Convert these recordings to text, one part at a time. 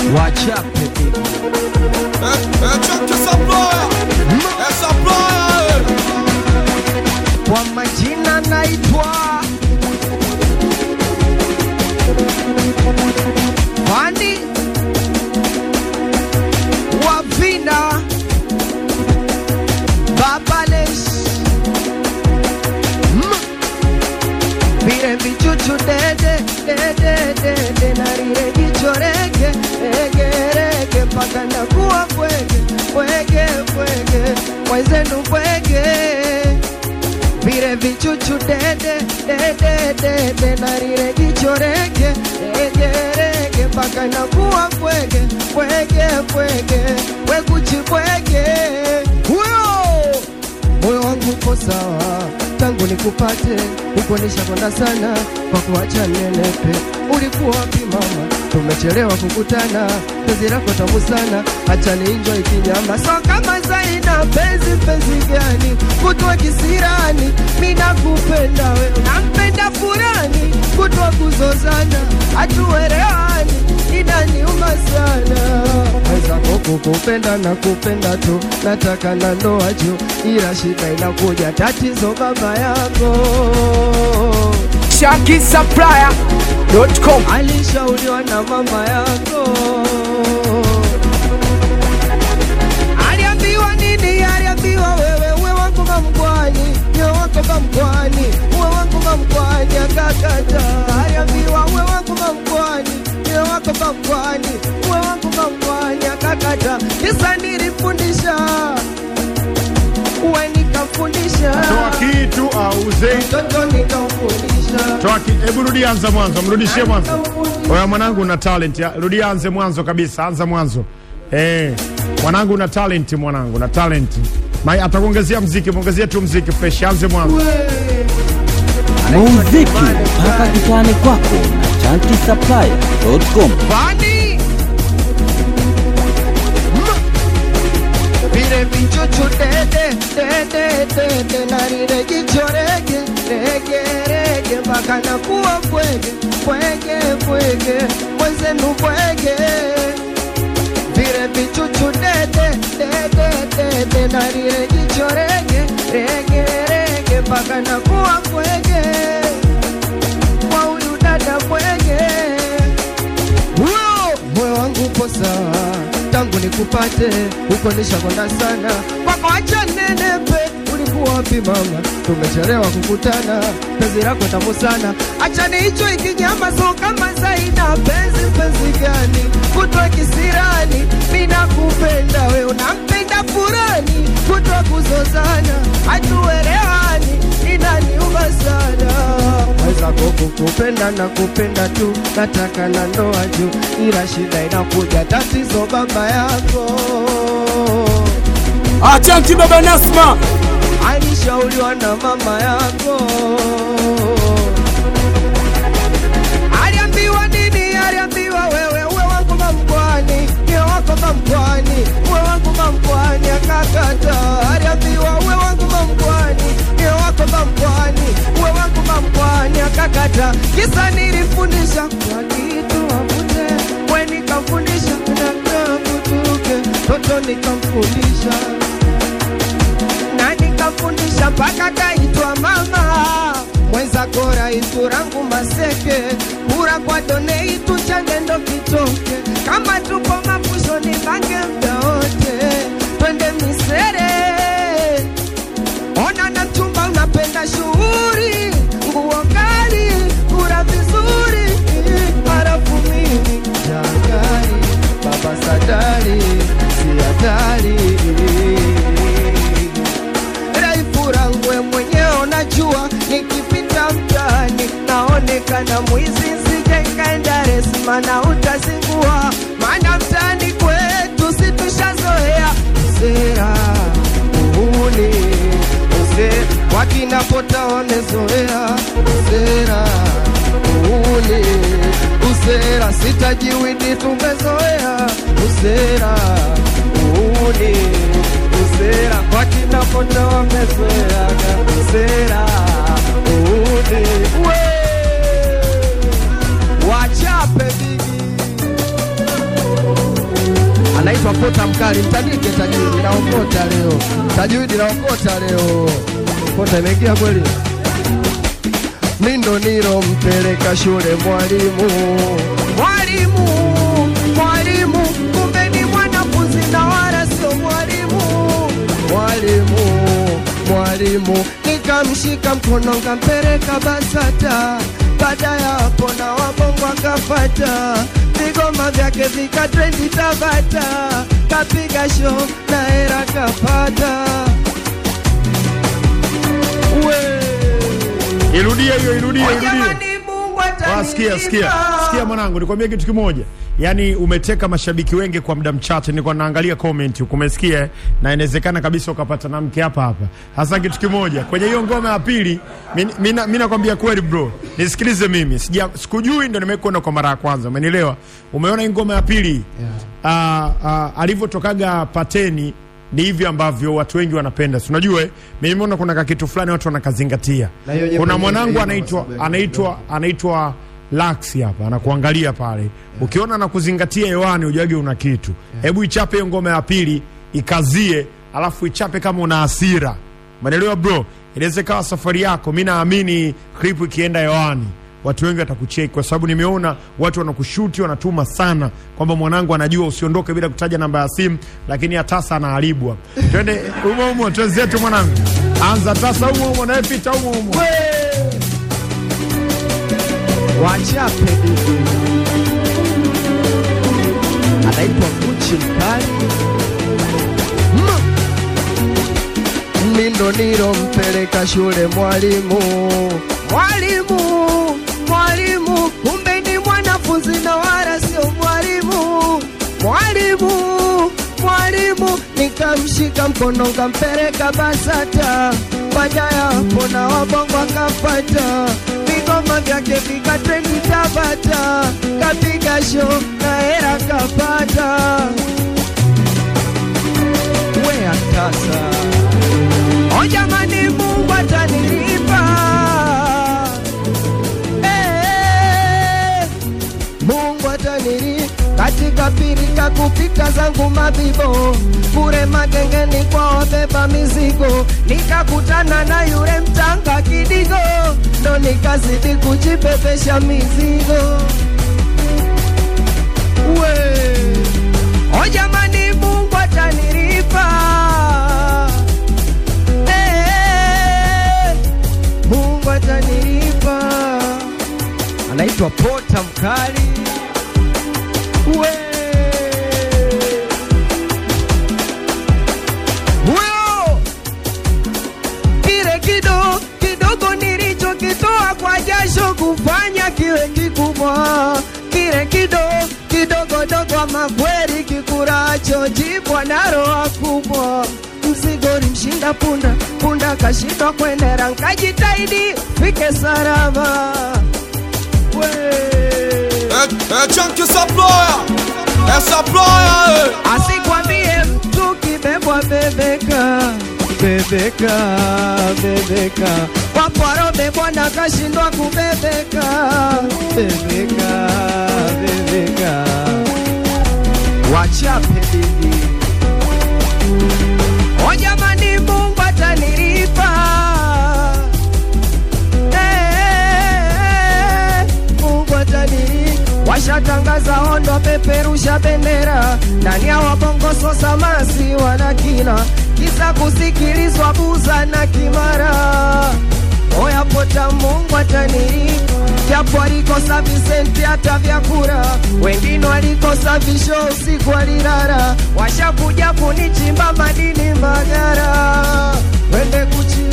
wachape kwa majina naitwa Fani Wavina Babales Mm. vile vichuchu dede dede dede na lile jicho rege rege rege mpaka nakuwa bwege bwege bwege mwenzenu bwege vile vichuchu dede dede dede na lile jicho rege rege rege mpaka nakuwa bwege bwege bwege wekuchi bwege huyo moyo wangu uko sawa tangu nikupate huko nishakonda sana kwa kuacha nenepe ulikuwa wapi mama tumechelewa kukutana penzi lako tamu sana acha nienjoy kinyama so kama zaina penzi penzi gani kutwa kisirani mi nakupenda we unampenda furani kutwa kuzozana hatuelewani inaniuma sana wenzako kukupenda na kupenda tu nataka na ndoa juu ila shida inakuja tatizo baba yako ShankySupplier.com alishauriwa na mama yako aliambiwa nini aliambiwa wewe uwe wangu mamkwani uwe wako mamkwani uwe wangu mamkwani akakata aliambiwa uwe wangu mamkwani uwe wako mamkwani uwe wangu mamkwani akakata kisa nilifundisha uwe nikamfundisha toa kitu auze mtoto nikamfundisha toa ki... hebu rudi anza mwanzo mrudishie mwanzo oya mwanangu una talent ya- rudi anze mwanzo kabisa anza mwanzo eh mwanangu una talent mwanangu una talent Mai atakuongezea mziki muongezee tu mziki fresh anze mwanzo muziki mpaka kitani kwako na chankiSupplier.com. Bani vile vichuchu dede dede dede na lile jicho rege rege rege mpaka nakuwa bwege bwege bwege mwenzenu bwege vile vichuchu dede dede dede na lile jicho rege rege rege mpaka nakuwa bwege kwa huyu dada bwege huyo moyo wangu upo sawa tangu nikupate huko nishakonda sana kwako acha nenepe ulikuwa wapi mama tumechelewa kukutana penzi lako tamu sana acha niicho ikinyama so kama zaina penzi penzi gani kutwa kisirani mina kupenda we unampenda furani kutwa kuzozana hatuelewani inaniuma sana wezako kukupenda na kupenda tu nataka na ndoa juu ila shida inakuja tatizo baba yako Achanki Baba Nasma alishauriwa na mama yako aliambiwa nini aliambiwa wewe uwe wangu mamkwani niwe wako mamkwani uwe wangu mamkwani akakata aliambiwa uwe wangu mamkwani niwe wako mamkwani uwe wangu mamkwani akakata kisa nilifundisha kwa kitu wavute we nikamfundisha nakakutuke toto nikamfundisha na nikafundisha mpaka kaitwa mama mwenzako raisu rangu maseke kura kwa doneitu changendo kitoke kama tupo mapushoni bange mda wote twende misere ona na mchumba unapenda shughuri nguo kali kura vizuri harafu mimi jangari baba sadari si hatari raifurangwe mwenyewe unajua nikipita mtaani naonekana mwizi nsije nkaenda resma na utazingua maana mtaani kwetu situshazoea sera uhuni use wakinapota wamezoea sera uhuni usera sitajiwidi tumezoea usera uhuni usera kwa kina foto wamezoeaga usera udi we wachape bigi anaitwa Pota Mkali, mtandike tajiri, naokota leo, tajiri naokota leo, Pota imeingia kweli. Mindo nilo mpeleka shule mwalimu, mwalimu, mwalimu, kumbe ni mwanafunzi na wala sio mwalimu, mwalimu, mwalimu, nikamshika mkono nkampeleka BASATA. Baada ya hapo na wabongo akafata, vigoma vyake vikatrendi Tabata, kapiga show na hera kapata. We. Irudie hiyo, irudie, irudie. Jamani, Mungu Ah, Sikia, sikia, atanilipa. sikia mwanangu, nikwambia kitu kimoja. Yaani umeteka mashabiki wengi kwa muda mchache. Nilikuwa naangalia comment huko, umesikia? eh? Na inawezekana kabisa ukapata na mke hapa hapa. Hasa kitu kimoja kwenye hiyo ngoma ya pili, mimi nakwambia kweli bro, nisikilize mimi, sija sikujui, ndo nimekuona kwa mara ya kwanza, umenielewa? Umeona hii ngoma ya pili yeah. uh, alivyotokaga pateni ni hivi ambavyo watu wengi wanapenda, si unajua eh? Mimi nimeona kuna kakitu fulani watu wanakazingatia. Na hiyo nyimbo Kuna yenyewe mwanangu ina anaitwa masabu ya anaitwa anaitwa Lax hapa anakuangalia pale, ukiona anakuzingatia hewani, ujage una kitu. Hebu ichape hiyo ngoma ya pili, ikazie, alafu ichape kama una hasira, umeelewa bro? Inaweza ikawa safari yako. Mi naamini clip ikienda hewani watu wengi watakucheki kwa sababu nimeona watu wanakushuti wanatuma sana kwamba mwanangu anajua usiondoke bila kutaja namba ya simu, lakini atasa anaharibwa. Twende umo umo, twenzetu mwanangu, anza tasa umo umo, naye pita umo umo. wachape bibi anaitwa Gucci mkali Mm. mindo nilo mpeleka shule mwalimu mwalimu mwalimu kumbe ni mwanafunzi na wala sio mwalimu mwalimu mwalimu nikamshika mkono nkampeleka BASATA baada ya hapo na wabongo akapata vigoma vyake vikatrendi Tabata kapiga show na hera kapata we atasa o jamani Mungu atanilipa Eh, Mungu atanilipa katika pirika kupita zangu mabibo kure magengeni kwa wabeba mizigo nikakutana na yule mtanga kidigo ndo nikazidi kujibebesha mizigo we o jamani Mungu atanilipa Eh, Mungu atanilipa anaitwa Pota Mkali we huyo kile kido kidogo nilichokitoa kwa jasho kufanya kiwe kikubwa kile kido kidogo dogo ama kweli kikuracho jibwa na roho kubwa mzigo limshinda punda punda kashindwa kwendera nkajitahidi fike salama we Eh, eh, chunky supplier. Eh, supplier, eh. asikwambie mtu kibebwa bebeka bebeka bebeka wapwaro bebwa na kashindwa kubebeka bebeka bebeka wachape bibi o jamani mungu atanilipa Eh, Mungu atanilipa washatangaza ondo peperusha bendera ndani ya wabongoso samasi wana kina kisa kusikilizwa buza na kimara oya pota Mungu atanilipa japo alikosa Visenti hata vyakura wengine walikosa visho usiku walilala washakuja kunichimba madini Mbagara wende kuchi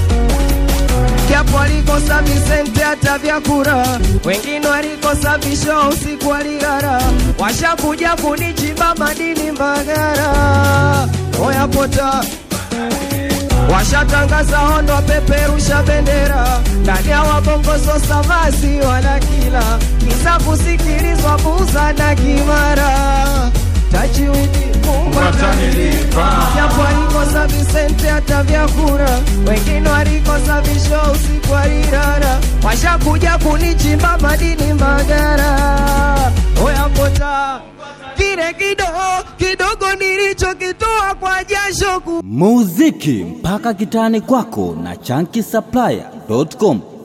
japo alikosa Visenti hata vyakura, wengine walikosa visho usiku walilala, washakuja kunichimba madini Mbagara. Oya pota washatangaza ondo peperusha bendera ndani ya wabongozo samasi wana kila kisa kusikilizwa buza na kimara tachiwidi Mungu atanilipa japo alikosa Visente hata vyakura, wengine walikosa visho usiku walilala, washakuja kunichimba madini Mbagara. Oya pota kile kile kidogo kidogo nilichokitoa kwa jasho ku muziki mpaka kitani kwako na chanki supplier.com